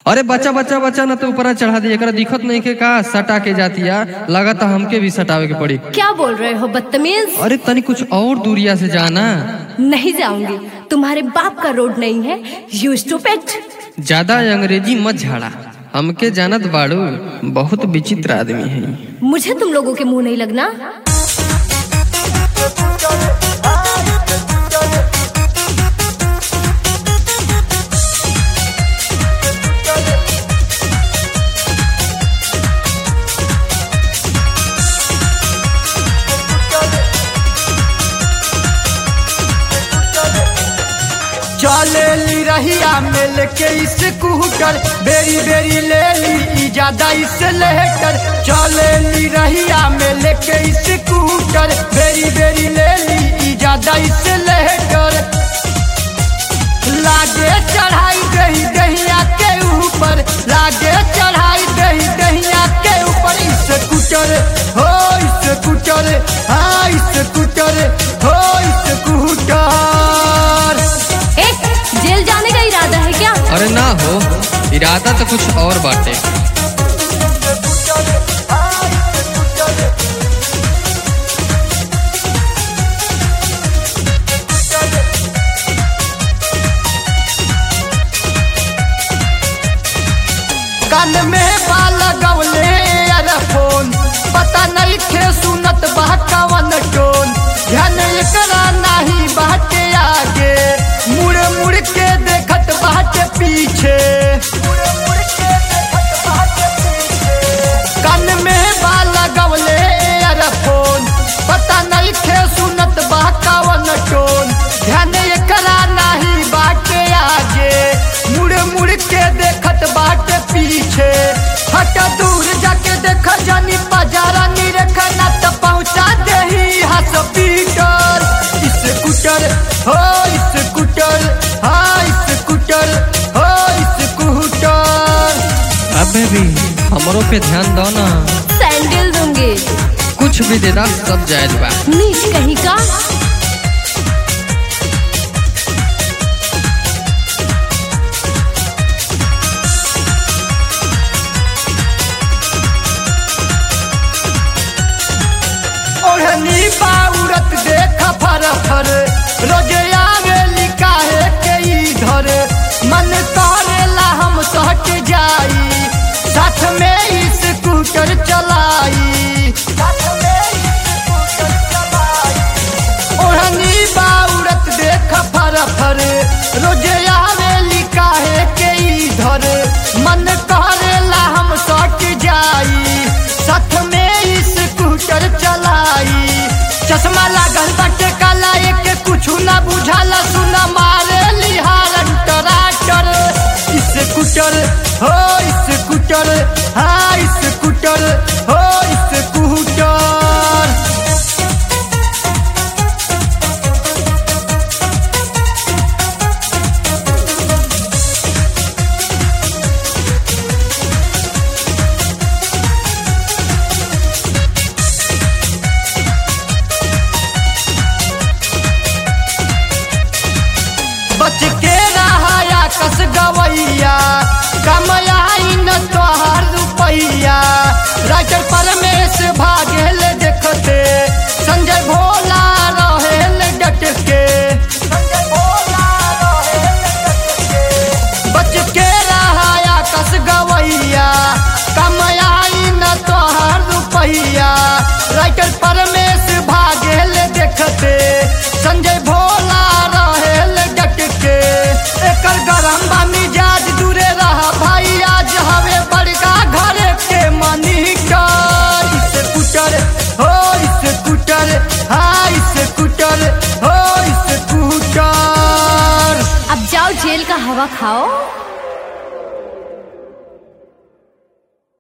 अरे बच्चा बच्चा बच्चा ना तो ऊपर चढ़ा दिया एकरा दिखत नहीं के का सटा के जातिया लगा हमके भी सटावे के पड़ी क्या बोल रहे हो बदतमीज अरे तनी कुछ और दूरिया से जाना नहीं जाऊंगी तुम्हारे बाप का रोड नहीं है यू स्टूपिड ज्यादा अंग्रेजी मत झाड़ा हमके जानत बाड़ू बहुत विचित्र आदमी है मुझे तुम लोगों के मुंह नहीं लगना चले ली रहिया मिल के स्कूटर बेरी बेरी ले ली इजादा इस लेकर चले ली रहिया मिल के स्कूटर बेरी बेरी ले ली इजादा इस लेकर लागे चढ़ाई दही दहिया के ऊपर लागे चढ़ाई दही दहिया के ऊपर स्कूटर हो स्कूटर हाँ स्कूटर हो स्कूटर एक जेल जाने का इरादा है क्या अरे ना हो इरादा तो कुछ और बाटे कान में बाल गवले फोन पता नहीं खे सुनत बा कवन टोन ध्यान एकरा नहीं बाटे आगे मुड़ मुड़ के देखत बाटे पीछे कान में बाल गवले फोन पता नहीं खे सुनत बा कवन टोन ध्यान एकरा नहीं बाटे आगे मुड़ मुड़ के देखत बाटे पीछे हट दूर जाके देख जानी बाजारा निरखा ना तो पहुंचा देही हॉस्पिटल स्कूटर हो स्कूटर हाँ स्कूटर हो स्कूटर अबे भी हमरो पे ध्यान दो ना सैंडल दूंगी कुछ भी दे दा सब जायज बा नीच कहीं का ओढ़नी बाउरत देख फर फर रोजे आवे लिकाहे के इधर मन करेला हम सहट जाई साथ में स्कूटर चलाई ओढ़नी बाउरत देख फर फर रोजे आवे लिकाहे के इधर मन करेला हम सहट जाई साथ में स्कूटर चलाई चश्मा लागल बाटे काला एक कुछ ना बुझाला सुना मारे लिहार टराटर स्कूटर हो स्कूटर हाँ स्कूटर हो स्कूटर बच के रहाया कस गवैया कमयाई न तोहार रुपैया राइटर परमेश भागेल देखते संजय भोला रहेल डट के बच के रहाया कस गवैया कमयाई न तोहार रुपैया राइटर परमेश भागेल देखते संजय भोला रहेल डट के एकर गरम बा मिजाज दूरे रहा भाई आज हवे बड़का घर के मनीटर स्कूटर हो स्कूटर हाँ स्कूटर हो स्कूटर अब जाओ जेल का हवा खाओ